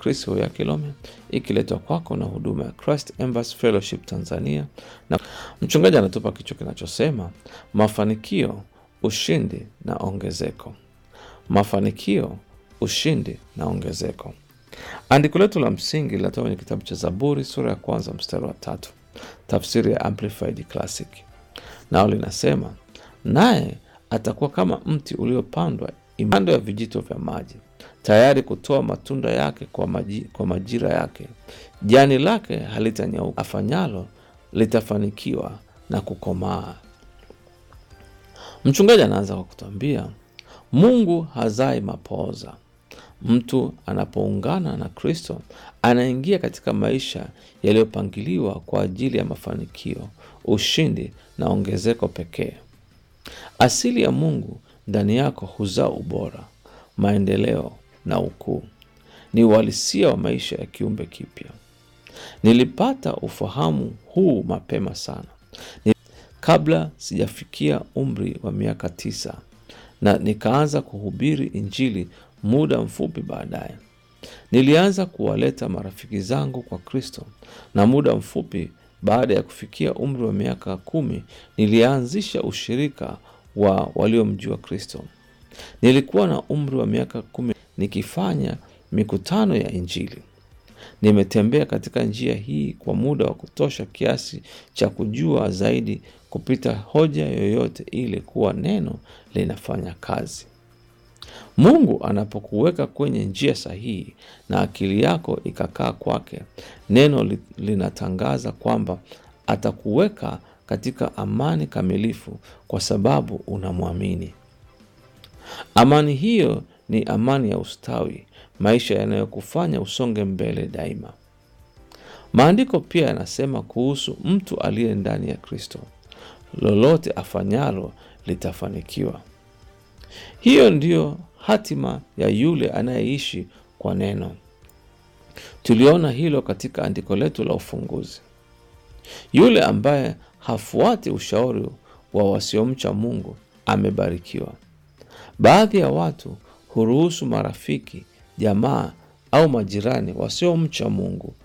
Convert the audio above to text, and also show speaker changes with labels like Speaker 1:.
Speaker 1: Kristo ya Kilome, ikiletwa kwako na huduma ya Christ Embassy Fellowship Tanzania, na mchungaji anatupa kichwa kinachosema mafanikio, ushindi na ongezeko. Mafanikio, ushindi na ongezeko. Andiko letu la msingi linatoka kwenye kitabu cha Zaburi sura ya kwanza mstari wa tatu, tafsiri ya Amplified Classic, nao linasema naye atakuwa kama mti uliopandwa kando ya vijito vya maji, tayari kutoa matunda yake kwa, maji, kwa majira yake. Jani lake halitanyauka, afanyalo litafanikiwa na kukomaa. Mchungaji anaanza kwa kutuambia Mungu hazai mapooza. Mtu anapoungana na Kristo anaingia katika maisha yaliyopangiliwa kwa ajili ya mafanikio, ushindi na ongezeko pekee. Asili ya Mungu ndani yako huzaa ubora, maendeleo na ukuu. Ni uhalisia wa maisha ya kiumbe kipya. Nilipata ufahamu huu mapema sana, ni kabla sijafikia umri wa miaka tisa, na nikaanza kuhubiri Injili muda mfupi baadaye. Nilianza kuwaleta marafiki zangu kwa Kristo, na muda mfupi baada ya kufikia umri wa miaka kumi nilianzisha ushirika wa waliomjua Kristo. Nilikuwa na umri wa miaka kumi nikifanya mikutano ya Injili. Nimetembea katika njia hii kwa muda wa kutosha kiasi cha kujua zaidi kupita hoja yoyote ile kuwa neno linafanya kazi. Mungu anapokuweka kwenye njia sahihi na akili yako ikakaa kwake, neno linatangaza kwamba atakuweka katika amani kamilifu kwa sababu unamwamini. Amani hiyo ni amani ya ustawi, maisha yanayokufanya usonge mbele daima. Maandiko pia yanasema kuhusu mtu aliye ndani ya Kristo, lolote afanyalo litafanikiwa. Hiyo ndiyo hatima ya yule anayeishi kwa neno. Tuliona hilo katika andiko letu la ufunguzi. Yule ambaye hafuati ushauri wa wasiomcha Mungu amebarikiwa. Baadhi ya watu huruhusu marafiki, jamaa au majirani wasiomcha Mungu